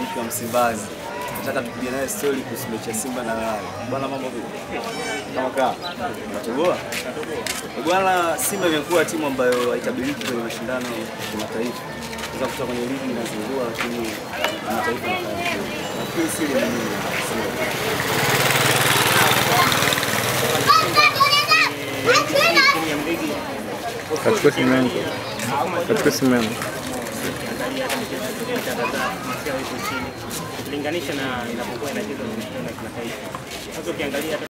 shabiki wa Msimbazi. Nataka tupige naye story kuhusu mechi ya Simba na Yanga. Bwana, mambo vipi? Kama kaa. Unatoboa? Bwana, Simba imekuwa timu ambayo haitabiriki kwenye mashindano ya kimataifa. Sasa kutoka kwenye ligi inazingua, lakini kimataifa inafanya vizuri. Nafikiri siri ni nini? Kachukua simu yangu. Kachukua simu yangu. ukiangalia hata michezo iliyopita kadhaa mafia iko chini ukilinganisha na inapokuwa inachezwa kwenye mashindano ya kimataifa. Sasa ukiangalia hata